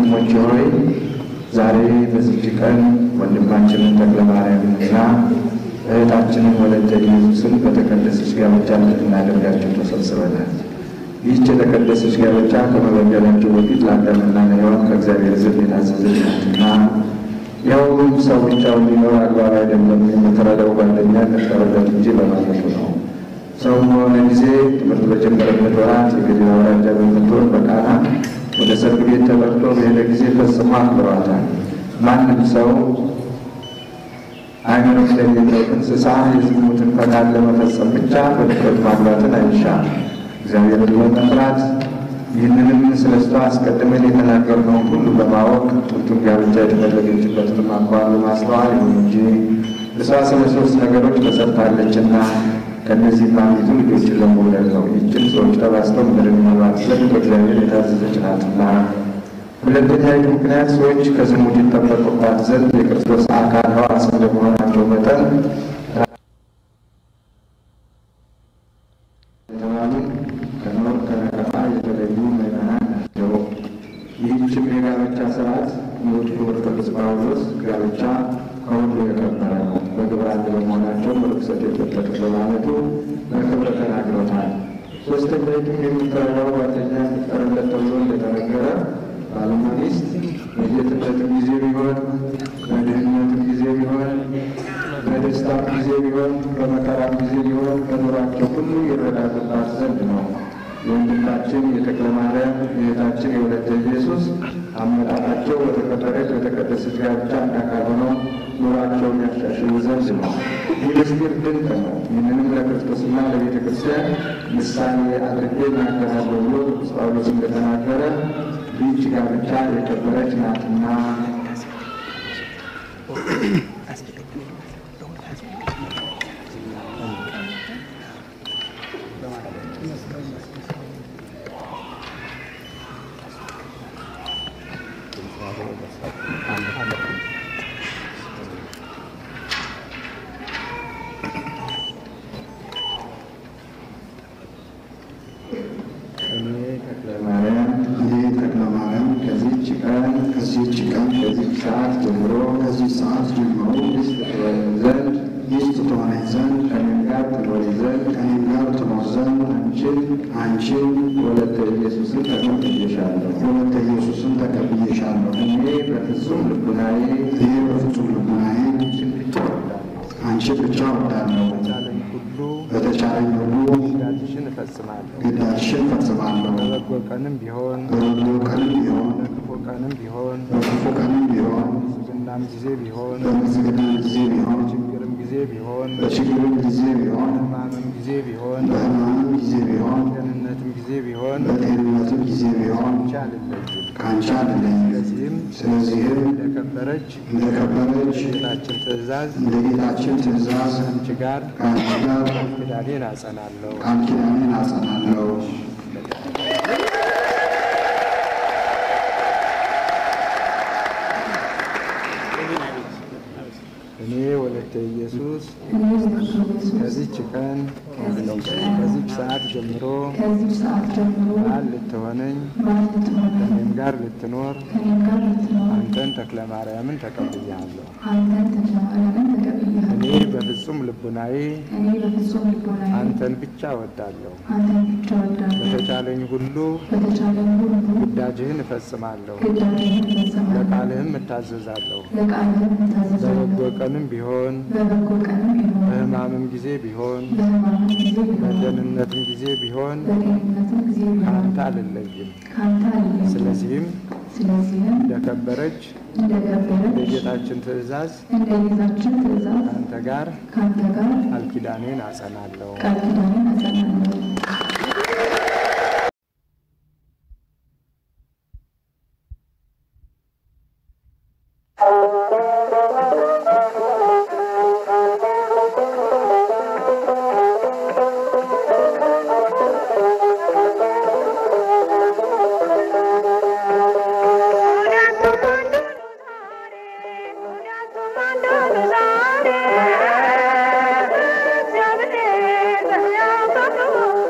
ወንድሞቼ ሆይ ዛሬ በዚች ቀን ወንድማችንን ተክለ ማርያምንና እህታችንን ወለተ ኢየሱስን በተቀደሰች ጋብቻ እንድናደርጋቸው ተሰብስበናል። ይህች የተቀደሰች ጋብቻ ከመበደላቸው በፊት ለአዳምና ለሔዋን ከእግዚአብሔር ዘንድ የታዘዘች ናትና ይኸውም ሰው ብቻውን ሊኖር አግባብ አይደለም፣ የምትረዳው ጓደኛ ልትረዳት እንጂ በማለቱ ነው። ሰው በሆነ ጊዜ ትምህርት በጀመረበት ወራት የገሊላ አውራጃ በምትሆን በቃና ወደ ሰርግ ቤት ተጠርቶ በሄደ ጊዜ ፈጽሞ አክብሯታል። ማንም ሰው አይምሮ እንደሌለው እንስሳ የዝሙትን ፈቃድ ለመፈጸም ብቻ በድፍረት ማግባትን አይሻም። እግዚአብሔርን በመፍራት ይህንንም ስለ እሷ አስቀድመን የተናገርነውን ሁሉ በማወቅ ጥንቱን ጋብቻ የተፈለገችበትንም አኳኋን በማስተዋል ይሁን እንጂ እሷ ስለ ሶስት ነገሮች ተሰርታለችና ከእነዚህም አንዲቱ ልጆችን ለመውለድ ነው። ይህችን ሰዎች ተባስተው ምድርን መባት ዘንድ በእግዚአብሔር የታዘዘች ናትና። ሁለተኛይቱ ምክንያት ሰዎች ከዝሙት ይጠበቁባት ዘንድ የክርስቶስ አካል ሕዋስ እንደመሆናቸው መጠን የተባሉ ከኖር ከነቀፋ የተለዩ ምዕመናን ናቸው። ይህችም የጋብቻ ስርዓት ንዑድ ክቡር ቅዱስ ጳውሎስ ጋብቻ ከሁሉ የከበረ ነው፣ በግብር አንድ በመሆናቸው ርኩሰት የለበትም በማለቱ በክብር ተናግሮታል። ሶስተኛይቱም የምትረዳው ጓደኛ እንዲቀርለት ተብሎ እንደተነገረ ባልና ሚስት በጌትነትም ጊዜ ቢሆን በድህነትም ጊዜ ቢሆን በደስታም ጊዜ ቢሆን በመከራም ጊዜ ቢሆን በኑሯቸው ሁሉ ይረዳዱባት ዘንድ ነው። የወንድማችን የተክለ ማርያም የእህታችን የወለተ ኢየሱስ አመጣጣቸው በተከበረች በተቀደሰች ጋብቻ አንድ አካል ሆነው ኑሯቸውን ያሻሽሉ ዘንድ ነው። ይህ ምስጢር ድንቅ ነው። ይህንንም ለክርስቶስና ለቤተ ክርስቲያን ምሳሌ አድርጌ እናገራለሁ ብሎ ቅዱስ ጳውሎስ እንደተናገረ ይህች ጋብቻ የከበረች ናትና እኔ ተክለ ማርያም እኔ ተክለ ማርያም ከዚህች ቀን ከዚህች ቀን ከዚህች ሰዓት ጀምሮ ከዚህ ሰዓት ጀምሮ ሚስት ትሆነኝ ዘንድ ሚስት ትሆነኝ ዘንድ ከእኔም ጋር ትኖሪ ዘንድ ከእኔም ጋር ትኖር ዘንድ አንቺን አንቺን ወለተ ኢየሱስን ተቀብዬሻለሁ። ወለተ ኢየሱስን ተቀብዬሻለሁ። እኔ በፍጹም ልቡናዬ እኔ በፍጹም ልቡናዬ አንቺን ብቻ እወዳለሁ። አንቺን ብቻ እወዳለሁ። በተቻለኝ ሁሉ በተቻለኝ ሁሉ ግዳጅሽን እፈጽማለሁ። ግዳጅሽን ፈጽማለሁ። በበጎ ቀንም ቢሆን በበጎ ቀንም ቢሆን በክፉ ቀንም ቢሆን በክፉ ቀንም ቢሆን በምስጋናም ጊዜ ቢሆን በምስጋና ጊዜ ቢሆን በችግርም ጊዜ ቢሆን በችግርም ጊዜ ቢሆን በሕማምም ጊዜ ቢሆን በሕማምም ጊዜ ቢሆን በጤንነትም ጊዜ ቢሆን በጤንነትም ጊዜ ቢሆን ብቻ አልለይም። ከአንቺ አልለይም። ስለዚህም ስለዚህም እንደከበረች እንደከበረች ጌታችን ትእዛዝ እንደ ጌታችን ትእዛዝ ከአንቺ ጋር ከአንቺ ጋር ኪዳኔን አጸናለሁ። ቃል ኪዳኔን አጸናለሁ። እኔ ወለተ ኢየሱስ እኔ ወለተ ኢየሱስ ከዚች ቀን ከዚች ቀን ከዚች ሰዓት ጀምሮ ከዚች ሰዓት ጀምሮ ባል ልትሆነኝ ባል ልትሆነኝ ከእኔም ጋር ልትኖር ከእኔም ጋር ልትኖር አንተን ተክለ ማርያምን ተቀብያለሁ። አንተን ተክለ ማርያምን እኔ ተቀብያለሁ። በፍጹም ልቡናዬ እኔ በፍጹም ልቦናዬ አንተን ብቻ እወዳለሁ። አንተን ብቻ እወዳለሁ። በተቻለኝ ሁሉ በተቻለኝ ሁሉ ግዳጅህን እፈጽማለሁ፣ ግዳጅህን እፈጽማለሁ፣ ለቃልህም እታዘዛለሁ። ለቃልህም እታዘዛለሁ። በበጎ ቀንም ቢሆን በበጎ ቀንም ቢሆን በሕማምም ጊዜ ቢሆን በሕማምም ጊዜ ቢሆን በደህንነትም ጊዜ ቢሆን በጤንነትም ጊዜ ቢሆን ከአንተ አልለይም። ከአንተ አልለይም። ስለዚህም ስለዚህም እንደከበረች እንደከበረች የጌታችን ትእዛዝ እንደ ጌታችን ትእዛዝ ከአንተ ጋር ከአንተ ጋር ቃል ኪዳኔን አጸናለሁ። ቃል ኪዳኔን አጸናለሁ። ዛሬ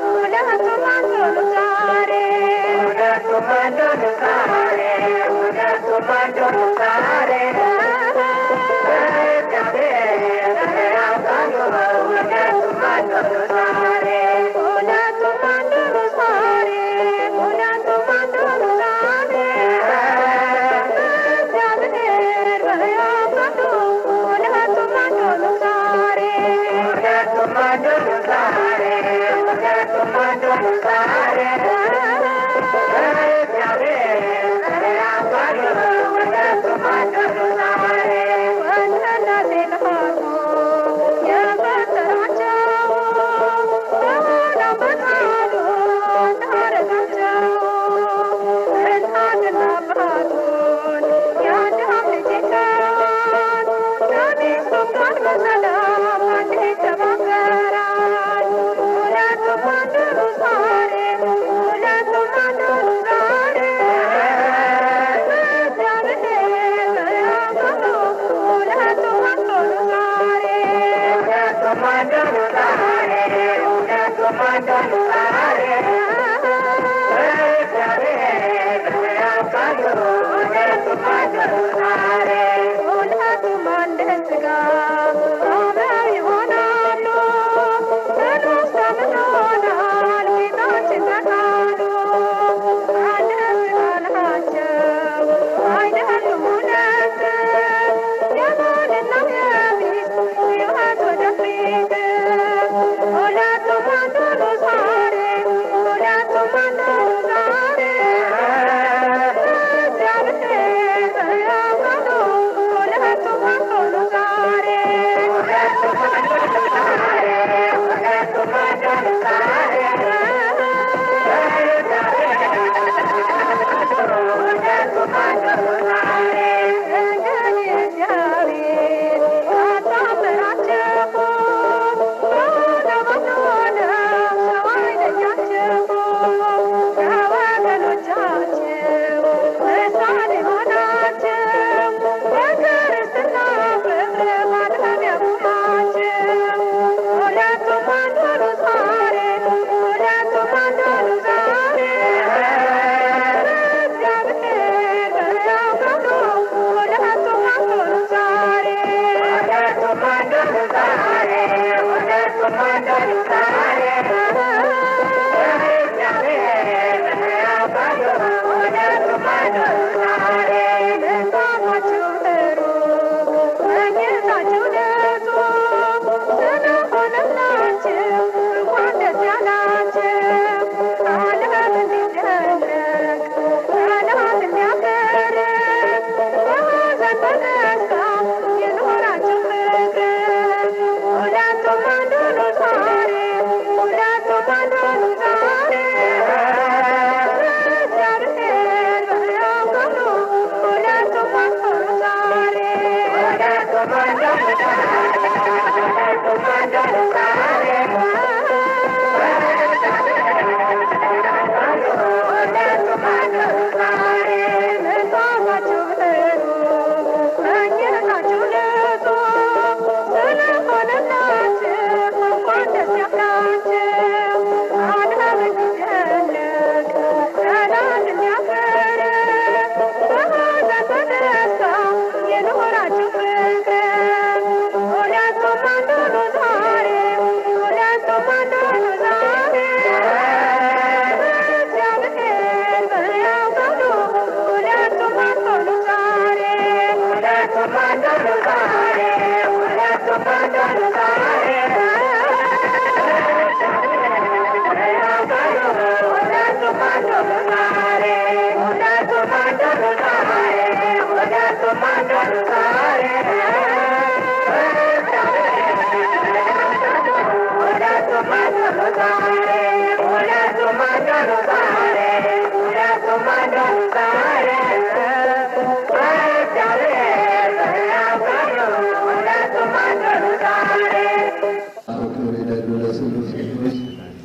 ክብር ይደሉ ለስሉስ ቅዱስ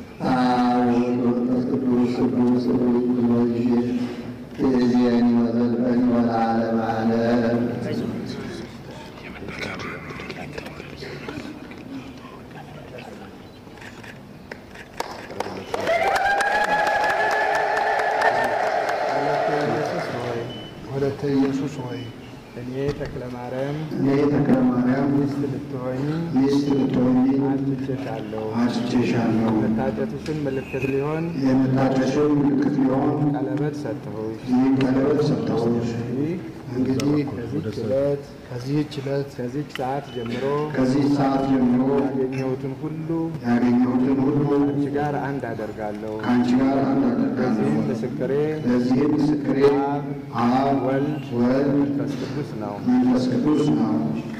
አብ ወወልድ ወመንፈስ ቅዱስ ቅዱስ ሩይ ኩሎ ጊዜ ትእዜኒ ወዘልፈኒ ወለዓለመ ዓለም ኢየሱስ ሆይ ኢየሱስ ሆይ እኔ ተክለ ማርያም እኔ ተክለ ማርያም ሚስት ልትሆኝ ሚስት ልትሆኚ አጭቼሻለሁ። አጭቼሻለሁ። መታጨትሽን ምልክት ሊሆን የመታጨሽን ምልክት ሊሆን ቀለበት ሰጠሁሽ። ይህ ቀለበት ሰጠሁሽ። ይህ እንግዲህ ከዚህች ዕለት ከዚህች ዕለት ከዚህች ሰዓት ጀምሮ ከዚህ ሰዓት ጀምሮ ያገኘሁትን ሁሉ ያገኘሁትን ሁሉ አንቺ ጋር አንድ አደርጋለሁ። ከአንቺ ጋር አንድ አደርጋለሁ። ለዚህም ምስክሬ ለዚህም ምስክሬ አብ ወልድ ወልድ መንፈስ ቅዱስ ነው። መንፈስ ቅዱስ ነው።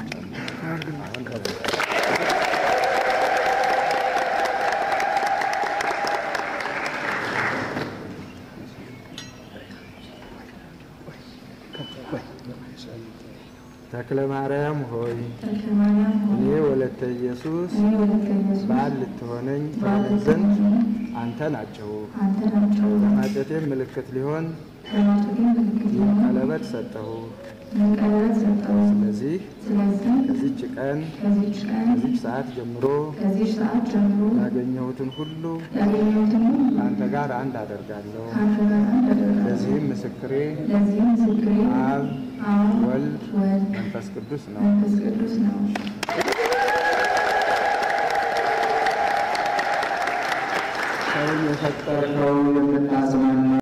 ተክለ ማርያም ሆይ ተክለ ማርያም እኔ ሆይ ወለተ ኢየሱስ እኔ ወለተ ኢየሱስ ባል ልትሆነኝ ባል ትሆነኝ ዘንድ ልትሆነኝ አንተ ናቸው። አንተ ናቸው። ለማጨቴም ምልክት ሊሆን ለማጨቴም ምልክት ሊሆን ቀለበት ሰጠሁ። ቀለበት ሰጠሁ። ስለዚህ ስለዚህ ከዚች ቀን ከዚች ቀን ከዚች ሰዓት ጀምሮ ከዚች ሰዓት ጀምሮ ያገኘሁትን ሁሉ ያገኘሁትን ሁሉ ከአንተ ጋር አንድ አደርጋለሁ። ከአንተ ጋር አንድ አደርጋለሁ። ለዚህም ምስክሬ ለዚህም ምስክሬ አብ አብ ወልድ ወልድ መንፈስ ቅዱስ ነው። መንፈስ ቅዱስ ነው። ሰውን የፈጠርከው የምታጽናና